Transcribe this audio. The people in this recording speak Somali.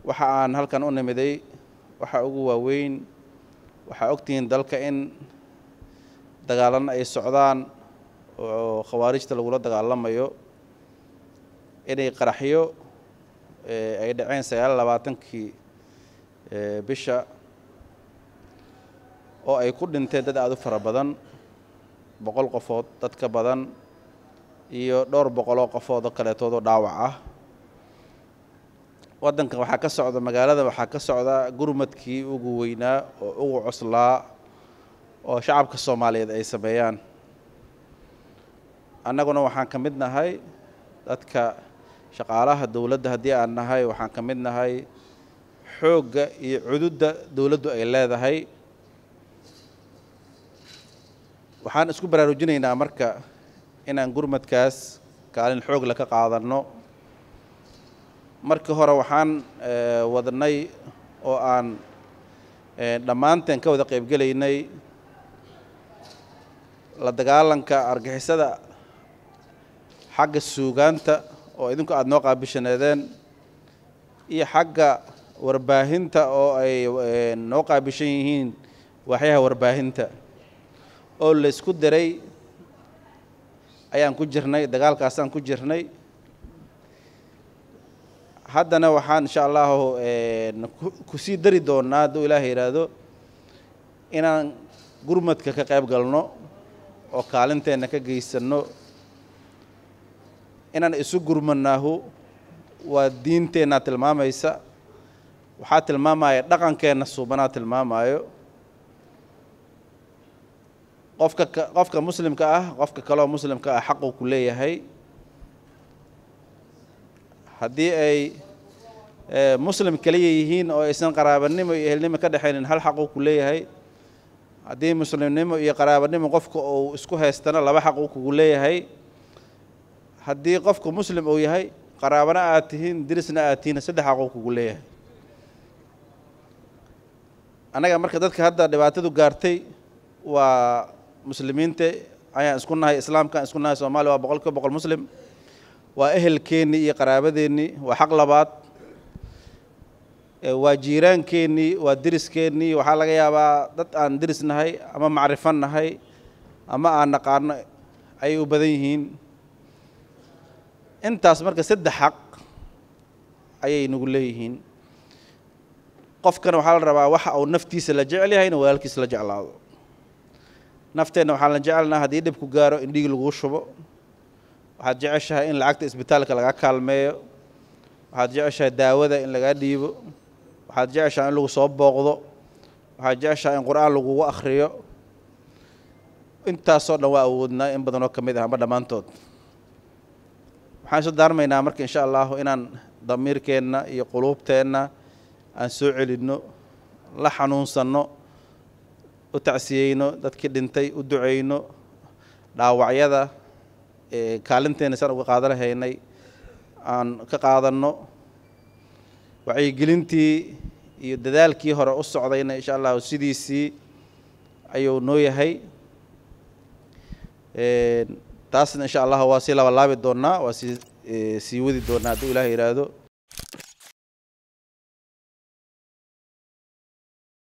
waxa aan halkan u nimiday waxaa ugu waaweyn waxaa ogtihiin dalka in dagaalana ay socdaan oo khawaarijta lagula dagaalamayo inay qaraxyo ay dhaceen sagaal labaatankii bisha oo ay ku dhinteen dad aada u fara badan boqol qofood dad ka badan iyo dhowr boqoloo qofood oo kaleetoodoo dhaawac ah waddankan waxaa ka socda magaalada waxaa ka socda gurmadkii ugu weynaa oo ugu coslaa oo shacabka soomaaliyeed ay sameeyaan annaguna waxaan ka mid nahay dadka shaqaalaha dowladda haddii aan nahay waxaan ka mid nahay xoogga iyo cududda dowladdu ay leedahay waxaan isku baraarujinaynaa marka inaan gurmadkaas kaalin xoog la ka qaadanno markii hore waxaan wadnay oo aan dhammaanteen ka wada qaybgelaynay la dagaalanka argixisada xagga suugaanta oo idinku aada noo qaabishaneedeen iyo xagga warbaahinta oo ay noo qaabishan yihiin waaxyaha warbaahinta oo la isku diray ayaan ku jirnay dagaalkaasaan ku jirnay haddana waxaan insha allahu kusii dari doonaa hadduu ilaahay yidhaahdo inaan gurmadka ka qayb galno oo kaalinteenna ka geysanno inaan isu gurmanaahu waa diinteennaa tilmaamaysa waxaa tilmaamaya dhaqankeenna suubanaa tilmaamayo qofka qofka muslimka ah qofka kaleoo muslimka ah xaquu ku leeyahay haddii ay muslim keliya yihiin oo aysan qaraabanimo iyo ehelnimo ka dhexaynin hal xaquu ku leeyahay haddii muslimnimo iyo qaraabanimo qofka uu isku haystana laba xaq uu kugu leeyahay haddii qofku muslim uu yahay qaraabana aad tihiin dirisna aad tihiin saddex xaq uu kugu leeyahay annaga marka dadka hadda dhibaatadu gaartay waa muslimiinta ayaan isku nahay islaamkaan isku nahay soomaaliya waa boqol kiiba boqol muslim waa ehelkeennii iyo qaraabadeennii waa xaq labaad waa jiiraankeenii waa deriskeenii waxaa laga yaabaa dad aan deris nahay ama macrifo nahay ama aan naqaano ayay u badan yihiin intaas marka saddex xaq ayay nagu leeyihiin qofkana waxaa la rabaa waxa uu naftiisa la jecel yahay inuu walaalkiisa la jeclaado nafteenna waxaan la jecelnaha haddii dhibku gaaro in dhiig laguu shubo waxaad jeceshahay in lacagta isbitaalka laga kaalmeeyo waxaad jeceshahay daawada in lagaa dhiibo waxaad jeceshahay in lagu soo booqdo waxaad jeceshahay in qur-aan lagugu akhriyo intaasoo dhan waa awoodnaa in badanoo ka mid ah ama dhammaantood waxaan isu daarmaynaa marka insha allahu inaan damiirkeenna iyo quluubteenna aan soo celinno la xanuunsanno u tacsiyeyno dadkii dhintay u duceyno dhaawacyada kaalinteena saan uga qaadan lahaynay aan ka qaadanno wacyigelintii iyo dadaalkii hore u socdayna insha allahu sidiisii ayuu noo yahay taasna insha allahu waa sii labalaabi doonnaa waa sii sii wadi doonnaa hadduu ilaah yidhaahdo